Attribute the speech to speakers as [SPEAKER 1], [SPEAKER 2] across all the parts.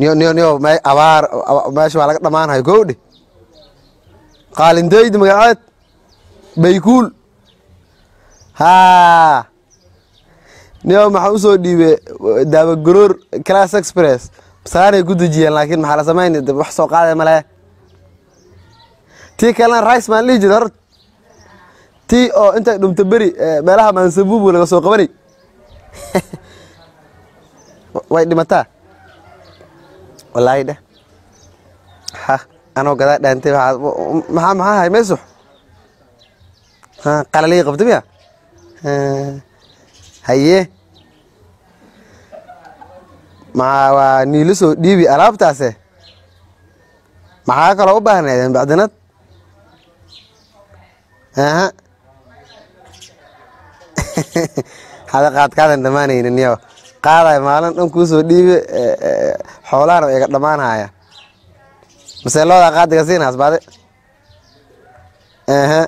[SPEAKER 1] niyo niyo niyo me abaar aba- meesha waa laga dhamaanayo gowdhe qaalindeydi magaceed baykuul haa niyo maxaa usoo dhiibe daabagoroor class express masaanay ku dejiyeen laakiin maxaa la samayn de wax soo qaadaya male tii kalena rice maan dhihi jira horta tii oo intay dhumto beri eh, meelaha maansabuubu laga soo qabanay way dhimataa wallaahi dheh ha anoo gadaa dhaantay waxaa maxaa maxaa hay meesux ha qalalii qabta miya Ha, haye maxaa waa niilo soo dhiibi alaabtaase maxaa kaloo u baahnaydeen bacdinad aha hada qaadkaadan dhammaanaynin yo qaadayo maalin dhan kuu soo dhiibe eh, eh, xoolahana iga dhammaanhaya mase loodaa qaadiga siinaas baade aha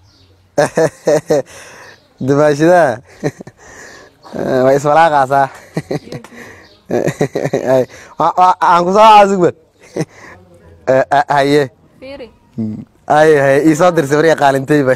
[SPEAKER 1] dumaashidaa way iswalaaqaasaa Ay, wa- wa- aan ku soo caasugba haye
[SPEAKER 2] fiiri
[SPEAKER 1] ay haye iisoo dirsa bariga qaalintayba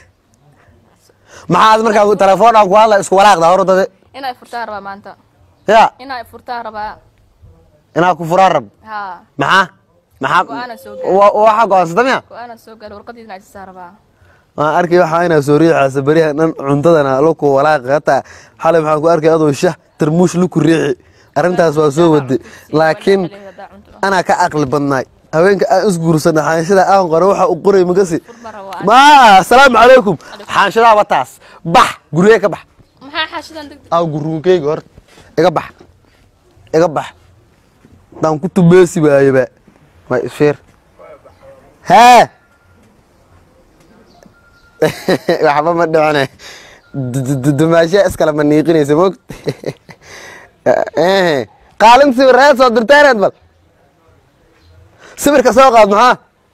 [SPEAKER 1] maxaad markaa telefoon aan ku hadla isku walaaqda hor dade
[SPEAKER 2] inay furtaan rabaa maanta
[SPEAKER 1] ya
[SPEAKER 2] inay furtaan rabaa
[SPEAKER 1] inaa ku furaan rab
[SPEAKER 2] haa
[SPEAKER 1] maxaa maxaa
[SPEAKER 2] Go-aan aan soo gaarin.
[SPEAKER 1] wa- waxa go-aansata miya
[SPEAKER 2] go-aanan soo gaalo warqadiisna ajisaa rabaa
[SPEAKER 1] waan arkay waxaa inaa soo riixaysa beriyaha dhan cuntadana luku walaaqi hataa xalay maxaan ku arkay adoo shah tarmuush luku riixi arrintaas waa soo waday laakiin anaa ka caqli badnaay haweenka aan isguursana xaanshada aan qora waxa u qoray magasi
[SPEAKER 2] ma rabo aan.
[SPEAKER 1] ma asalaamu calaykum xaanshadaa wataas bax gurigee ka bax
[SPEAKER 2] maxaa xaashidan degdeg
[SPEAKER 1] aw gurunkeyga hor iga bax iga bax daan ku tubeesi waayeba ma isfiir hee waxba ma dhicine dumaashiya iskale ma niiqinaysa mogt qaalin sawir reed soo dirteeneed bal sawirka soo qaad maxaa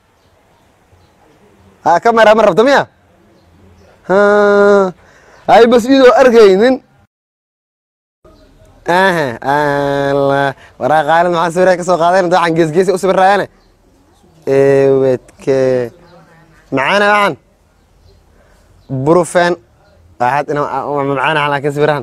[SPEAKER 1] ha kamera ma rabta miya Ha, ay bas idoo arkaynin aha allah waraa qaalin maxaa sawirka ka soo qaadeen waxaan geesgeesi u sawirayaane ewedke macaana waxan burufen waxaad ina macaana laakiin sawirahan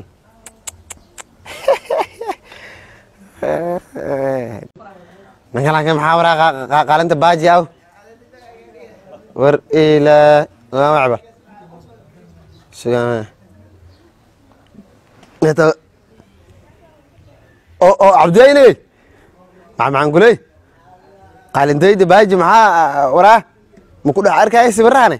[SPEAKER 1] ninka laakiin maxaa waraa qa- qa- qaalinta baaji aw war ilaa waa macbal sugan Eta oo oo cabdiyayne maxaa maxaan kuley qaalintayda baaji maxaa waraa ma ku dhex arkaya sawirahane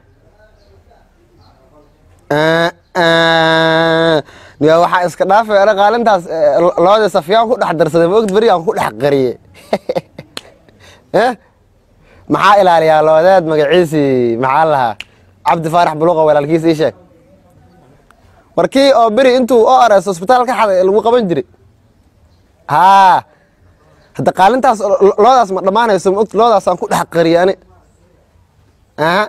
[SPEAKER 1] niya waxaa iska dhaafay ana qaalintaas eh, lo- looda safyaan ku dhex darsaday ma ogd beri aan ku dhex qariye Eh? maxaa ilaaliyaa loodeed magaciisii maxaa lahaa cabdi faarax buluqa walaalkiis ii sheeg warkii oo beri intuu o rs hosbitaal ka xaday lagu qaban jiray haa hadda qaalintaas lo- lo- loodaas ma dhammaanayso ma ogta loodaasaan ku dhex qariye ani aha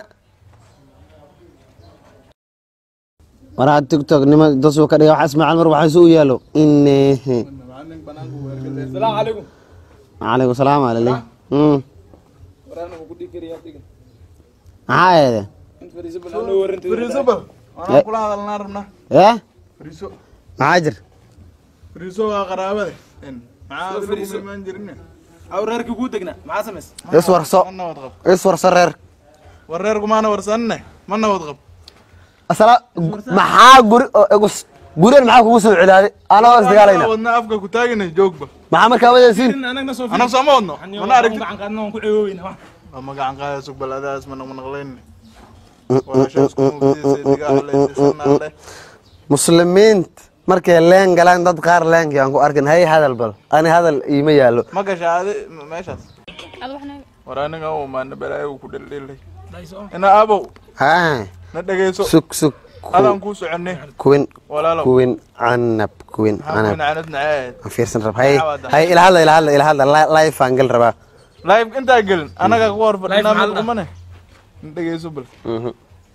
[SPEAKER 1] waraa tiktok nima dasuu ka dhiga wax ismaaciil mar waxaa isu u yaalo inehe
[SPEAKER 3] السلام عليكم
[SPEAKER 1] calaykum salaam alale Mm.
[SPEAKER 3] ورانا وقولي كريم يعطيك
[SPEAKER 1] maxaa eede
[SPEAKER 3] انت فريسو بل انا ورنت فريسو بل
[SPEAKER 1] Eh.
[SPEAKER 3] انا كل هذا النار ربنا
[SPEAKER 1] eh
[SPEAKER 3] فريسو
[SPEAKER 1] maxaa jir
[SPEAKER 3] فريسو قرابه ان معاه فريسو ما نجرنا او ريرك كو دغنا مع سمس
[SPEAKER 1] iswarso
[SPEAKER 3] انا وضغب
[SPEAKER 1] iswarso reer
[SPEAKER 3] وريركم انا ورسنا ما انا وضغب
[SPEAKER 1] asala maxaa guri oo igus gurigan maxaa kugu soo celaaday anoo isdagaalayna
[SPEAKER 3] ودنا افكا كو تاغنا جوجبا
[SPEAKER 1] maxaa markaa wadaysiin
[SPEAKER 3] انا سو انا سو ما ودنا انا اركت اما قاعد قاعد سوق بلاداس من من غلين ولا شو اسمه سيدي قال لي
[SPEAKER 1] muslimiinta markay leen galaan dad qaar leenkii aan ku arkin hay hadal bal ani hadal iima yaalo
[SPEAKER 3] ما قشعه ماشي
[SPEAKER 2] ad waxna
[SPEAKER 3] waraaniga oo maana balaayo ku dheldhelay ina abow
[SPEAKER 1] haa
[SPEAKER 3] na dhageyso
[SPEAKER 1] sug sug
[SPEAKER 3] adaan kuu soconay
[SPEAKER 1] kuwin
[SPEAKER 3] walaalow
[SPEAKER 1] kuwin canab kuwin
[SPEAKER 3] maxaa
[SPEAKER 1] canab
[SPEAKER 3] canad naceed
[SPEAKER 1] aan fiirsan rab hay hay ila hadla ila hadla ila hadla li- live aan gal rabaa
[SPEAKER 3] live intaa gelin anaga ku hor fadhinaa mid qumane na dhageyso bal
[SPEAKER 1] Mhm.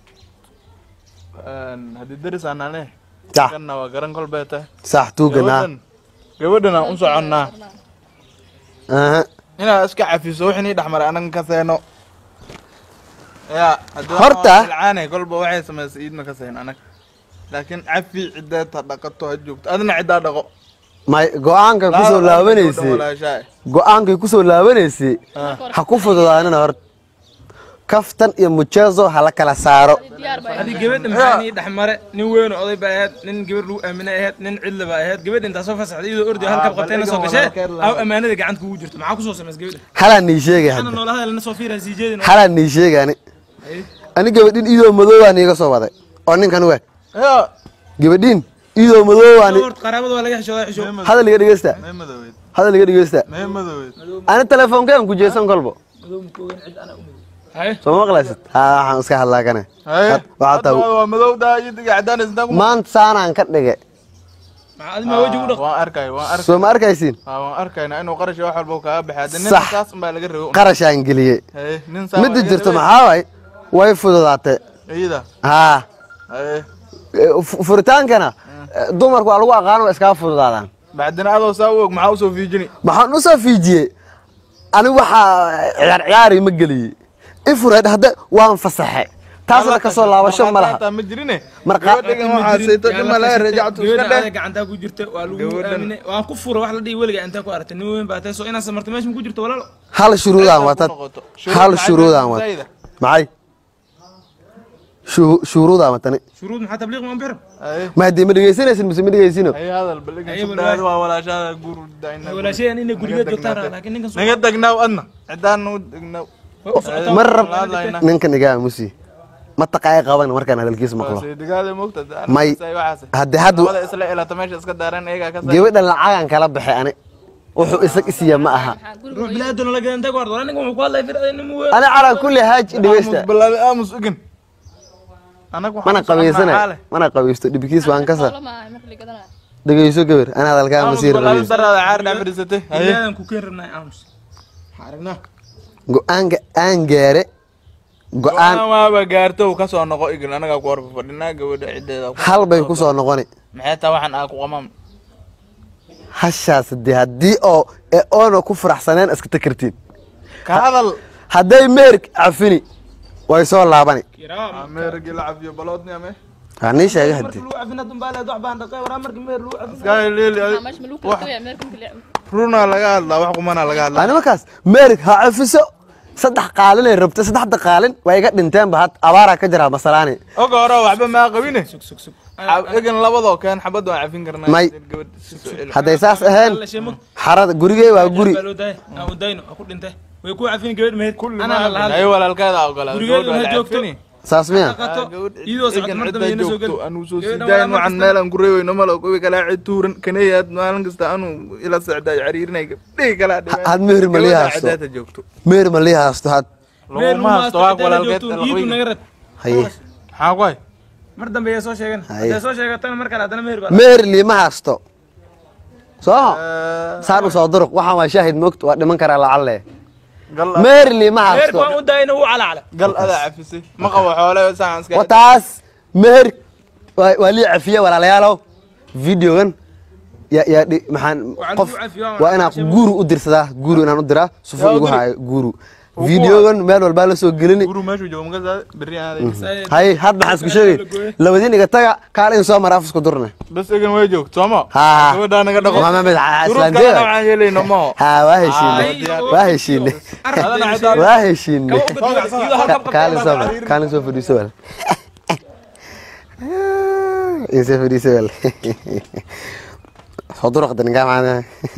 [SPEAKER 3] haddii deris aanane
[SPEAKER 1] sax
[SPEAKER 3] kanna waa garan kolbee tahay
[SPEAKER 1] sax tuuganaa
[SPEAKER 3] gabadhan gabadhan aan u soconnaa
[SPEAKER 1] aha
[SPEAKER 3] inaad iska cafiso wixii nii dhexmaray anaga ka seeno ya haddii
[SPEAKER 1] Horta-
[SPEAKER 3] ilcaanay kolba waxay samaysay iidna ka seen anag laakiin cafi cideed ha dhaqato ha joogto adina ciddaa dhaqo
[SPEAKER 1] may go-aankay kusoo laabanaysay
[SPEAKER 3] walaashaa
[SPEAKER 1] go-aankay kusoo laabanaysay ha ku fududaanina hor kaftan iyo mujeezo ha la kala saaro
[SPEAKER 2] diyaar baa
[SPEAKER 4] adi gabadha maxaa nii dhexmare nin weyn oo oday baa ahayd nin gabar lagu aaminay ahayd nin cidla baa ahayd gabadha intaa soo fasaxday iyadoo ordi halka qabtayna soo gashee aw ammaanada gacanta kugu jirto maxaa kusoo samays gabadha
[SPEAKER 1] halaa nii sheegay
[SPEAKER 4] ana
[SPEAKER 1] hadda
[SPEAKER 4] noola hadalna soo fiiraa sii jeedin
[SPEAKER 1] halaa nii sheegay ani ani gabadhin idoo madoobaa niiga soo waday oo ninkan we
[SPEAKER 3] ya
[SPEAKER 1] gabadhin idoo madoobaa ni
[SPEAKER 4] horta qaraabada waa laga xishoodaa xisho
[SPEAKER 1] hadal iga dhegeysta
[SPEAKER 3] mee madoweyd
[SPEAKER 1] hadal iga dhegeysta
[SPEAKER 3] mee madoweyd
[SPEAKER 1] ani telefoonkean ku jeesan kolbo
[SPEAKER 4] haye
[SPEAKER 1] soo ma maqlaysid ha waxaan iska hadlaa kane
[SPEAKER 3] haye
[SPEAKER 1] waxaa
[SPEAKER 3] hadda
[SPEAKER 1] taa
[SPEAKER 3] waa madowdaa iyo diga cadaanis intaa ku
[SPEAKER 1] maanta saanaan ka dhige
[SPEAKER 4] maxaa adi maa weji u dhaq
[SPEAKER 3] waan arkay waan arkay
[SPEAKER 1] soo ma arkaysiin
[SPEAKER 3] haa waan arkayna inuu qarash wax walba kaaga baxay hadda
[SPEAKER 1] Sax.
[SPEAKER 3] nin saas unbaa laga rabo
[SPEAKER 1] qarashaan geliyey
[SPEAKER 3] haye nin saa
[SPEAKER 1] midda jirto maxaa waay way fududaatay
[SPEAKER 3] iyada
[SPEAKER 1] haa
[SPEAKER 3] haye
[SPEAKER 1] e, fu- furitaankana e, dumarku waa lagu aqaano waa iskaga fududaadaan
[SPEAKER 3] bacdina adoo saa u og maxaa usoo fiijini
[SPEAKER 1] maxaan usoo fiijiyey ani waxaa ciyaar ciyaari ma geliyey ifureed hadda waan fasaxe taasna kasoo laabasho ma laha
[SPEAKER 3] ma jirine
[SPEAKER 1] Marka-
[SPEAKER 3] gabadhigan waxaa sayto dhima laga rajactu iska
[SPEAKER 4] gabadha
[SPEAKER 3] dheh
[SPEAKER 4] adag gacantaa ku jirta waa lagu
[SPEAKER 3] Gabadhan-
[SPEAKER 4] aaminay waan ku fura wax la dhihi weliga intaa ku aragtay nin weyn baa tahay soo inaad samartay meesha ma ku jirto walaalo
[SPEAKER 1] hal shuruudaan
[SPEAKER 3] Ku
[SPEAKER 1] watad
[SPEAKER 3] noqoto.
[SPEAKER 1] hal
[SPEAKER 3] Shuruud
[SPEAKER 1] shuruudaan
[SPEAKER 3] maxay
[SPEAKER 1] watad
[SPEAKER 3] tahay
[SPEAKER 1] maxay Shu- shuruudaan watani
[SPEAKER 4] shuruud maxaa tabliiq ma bixir
[SPEAKER 3] haye
[SPEAKER 1] ma haddii ma dhegeysanaysin mise ma dhegeysino
[SPEAKER 3] haye hadal baligan
[SPEAKER 4] Haye,
[SPEAKER 3] subdaad
[SPEAKER 4] balwaay.
[SPEAKER 3] waa walaashada guru daina
[SPEAKER 4] walaashayaan inay gurigeed joogtaan
[SPEAKER 3] degnaatay.
[SPEAKER 4] laakiin ninkan
[SPEAKER 3] naga degnaaw adna cidaan u degnaaw
[SPEAKER 1] ma rab
[SPEAKER 3] Hadlayna.
[SPEAKER 1] ninkan igaa musi ma taqaay qaban markaan hadalkiisa maqlo
[SPEAKER 3] digaada moogta
[SPEAKER 1] May. haddi hadda
[SPEAKER 3] labada isla ilata meesha iska daaran iyagaa ka
[SPEAKER 1] gabadhan lacagan kala baxay ani wuxuu isag isiya ma aha
[SPEAKER 2] maxaa
[SPEAKER 4] ruux
[SPEAKER 2] guriga
[SPEAKER 4] bilaaduna la gadan tag wardo ninkan wuxuu ku hadlay fir nin mu weyn
[SPEAKER 1] ani calaa kulli haaj dhegeysta
[SPEAKER 3] balaabe aamus igin anaga waxaan
[SPEAKER 1] mana
[SPEAKER 3] u soconaa
[SPEAKER 1] qabaysana
[SPEAKER 3] xaale.
[SPEAKER 1] mana qabaysto dhibkiis waan ka saar
[SPEAKER 2] xoolo maaha marka la gadanaya
[SPEAKER 1] dhegeyso gabar ana hadalkaa
[SPEAKER 3] aamus
[SPEAKER 1] masiir
[SPEAKER 3] balaabe
[SPEAKER 1] qabaysto
[SPEAKER 3] daraada caar dhaa fadhiisatay haye
[SPEAKER 4] ilaadan ku keen rabnaa aamus waxaa aragnaa
[SPEAKER 1] go-aanka aan gaare go-aan
[SPEAKER 3] go-aan waaba gaarto uu kasoo noqo igin anagaa ku horfa fadhinaa gabadha ciddeeda ku-
[SPEAKER 1] hal bay ku soo noqoni
[SPEAKER 3] maxay taa waxaan aa ku qamam
[SPEAKER 1] hashaas de haddii oo ee oona ku faraxsaneen iska takartiin
[SPEAKER 3] ka hadal
[SPEAKER 1] hadday meerk cafini way soo laabani
[SPEAKER 4] kiraam
[SPEAKER 3] ameerigi la cafiyo baloodni ame
[SPEAKER 1] waa nii sheegay
[SPEAKER 4] marka
[SPEAKER 1] haddii
[SPEAKER 4] lagu cafina dumbaaleed wax baan dhaqay waraa marka meer lagu cafina
[SPEAKER 3] Iska leeli adi-
[SPEAKER 2] Aa, meesha ma lagu kala tagaya meelka marka la
[SPEAKER 3] runaa laga hadlaa wax kumanaa laga hadlaa
[SPEAKER 1] ani markaas meerk ha cafiso saddex qaalinay rabta saddexda qaalin waa iga dhinteenba had abaaraa ka jiraa masalaani
[SPEAKER 3] oga hore waxba maa qabine
[SPEAKER 4] sug sug sug
[SPEAKER 3] Xab- igin labadoo keen xabad waan cafin karnaa
[SPEAKER 1] May.
[SPEAKER 3] gabadh si soo celi.
[SPEAKER 1] hadday saas ahayn
[SPEAKER 4] la sheemo
[SPEAKER 1] xarada gurigey waa guri
[SPEAKER 4] baa loo daayay aan u dayno aan ku dhintay way ku cafin gabadh mehed
[SPEAKER 3] kulli
[SPEAKER 4] anaa la
[SPEAKER 3] ma
[SPEAKER 4] hadlay
[SPEAKER 3] ay walaalkeeda ogolaa
[SPEAKER 4] gurigeedu ha joogto
[SPEAKER 1] saas miya
[SPEAKER 4] dhaqato iyadoo socod mar dambe ina soo geli
[SPEAKER 3] anuu soo
[SPEAKER 4] Gabadhan
[SPEAKER 3] siidaayin
[SPEAKER 4] waa
[SPEAKER 3] waxaan
[SPEAKER 4] mar
[SPEAKER 3] meelaan ku reeweyno malo kuwi kalaa cid tuuran kaneeyaad maalin kasta anuu ila socdaa cariirinay gabdhihi kalaa dhibeen
[SPEAKER 1] had meher ma lii haasto
[SPEAKER 3] cidaata joogto
[SPEAKER 1] meer ma lii haasto had
[SPEAKER 3] laguma haasto waag walaalkeed
[SPEAKER 4] iidu naga rad
[SPEAKER 1] haye
[SPEAKER 3] maxaa ku hay
[SPEAKER 4] mar dambe ayaa soo sheegan
[SPEAKER 1] Haye.
[SPEAKER 4] hadday soo sheegatana mar kale haddana meher baa
[SPEAKER 1] meer liima haasto soo saan u soo duruq waxaan waa shaahid moogta waa dhiman karaa lacalle
[SPEAKER 3] gal
[SPEAKER 1] meer liima
[SPEAKER 4] meherka
[SPEAKER 1] haasto
[SPEAKER 4] waan u daayna wuu calacala
[SPEAKER 3] gal adaa cafisay ma qabo xoole saan iska
[SPEAKER 1] wataas meher waa waa lii cafiye walaalayaalow videogan yaa yaa dhi- maxaan
[SPEAKER 4] Waxaan
[SPEAKER 1] qof
[SPEAKER 4] lagu cafiyo, waa
[SPEAKER 1] waa inaan
[SPEAKER 4] cashabo.
[SPEAKER 1] guru u dirsadaa guru inaan u diraa sufu
[SPEAKER 3] Yaa u
[SPEAKER 1] igu
[SPEAKER 3] diri.
[SPEAKER 1] haayo guru videogan meel walbaa la soo gelini
[SPEAKER 3] guru meeshuu joogo maka berri aaday
[SPEAKER 1] hay had maxaan isku sheegay labadiin iga taga kaal in soo mara afisku durne
[SPEAKER 3] bas egan way joogto sooma
[SPEAKER 1] haa
[SPEAKER 3] gabadhaa naga dhaqo
[SPEAKER 1] Mama mid ha-
[SPEAKER 3] Shuruud
[SPEAKER 1] islaan jeeda.
[SPEAKER 3] kalena waxaan yeelayno maho
[SPEAKER 1] haa waa heshiine
[SPEAKER 4] Ay,
[SPEAKER 1] waa heshiine
[SPEAKER 3] adana cidaan
[SPEAKER 1] waa heshiine
[SPEAKER 4] iyadoo halkan qabta
[SPEAKER 1] kaalin soo mar kaalin soo fadhiiso wal insoo fadhiiso wal soo duraqda ninkaa maana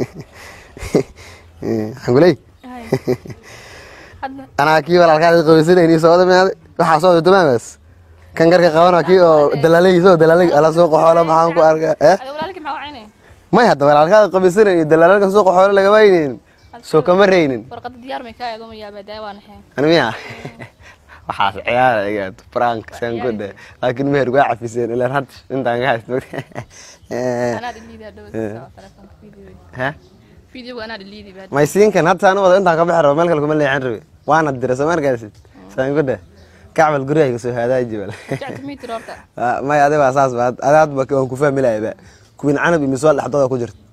[SPEAKER 1] xanguley
[SPEAKER 2] Hay. hadda
[SPEAKER 1] anaa kii walaalkaada qabaysanayni soo dhamaaday waxaa soo damaamaas kan garka qabana kii oo dalaalay soo dalaalay ala soo qaxoola maxaan ku arkaa eh
[SPEAKER 2] ada walaalkii maxaa wacaynaya
[SPEAKER 1] may hadda walaalkaada qabaysanayni dalaalalka soo qaxoola laga waynaynin soo kama reynin
[SPEAKER 2] warqada diyaar may kaa eego ma yaabaa daa waa naxeen
[SPEAKER 1] ani miya waxaas ciyaara igaad frank saan ku dhe laakiin meher waa cafiseen ilaan had intaan ka haysto
[SPEAKER 2] anaa dhiliidi hadhow telefoonka video
[SPEAKER 1] ha
[SPEAKER 2] videoga anaa dhiliidi baa
[SPEAKER 1] may siinkan hadda saan u wada intaan ka bixi rabo meel kale kuma leexan rabe waana dira soo markaasid saan ku dhe kacbal guryaha soo hadaaji bal
[SPEAKER 2] jacta mitir horta
[SPEAKER 1] may adi baa saas ba adi hadba waan ku fahmi lahayba kuwin canab iyo miswaal dhexdooda ku jirta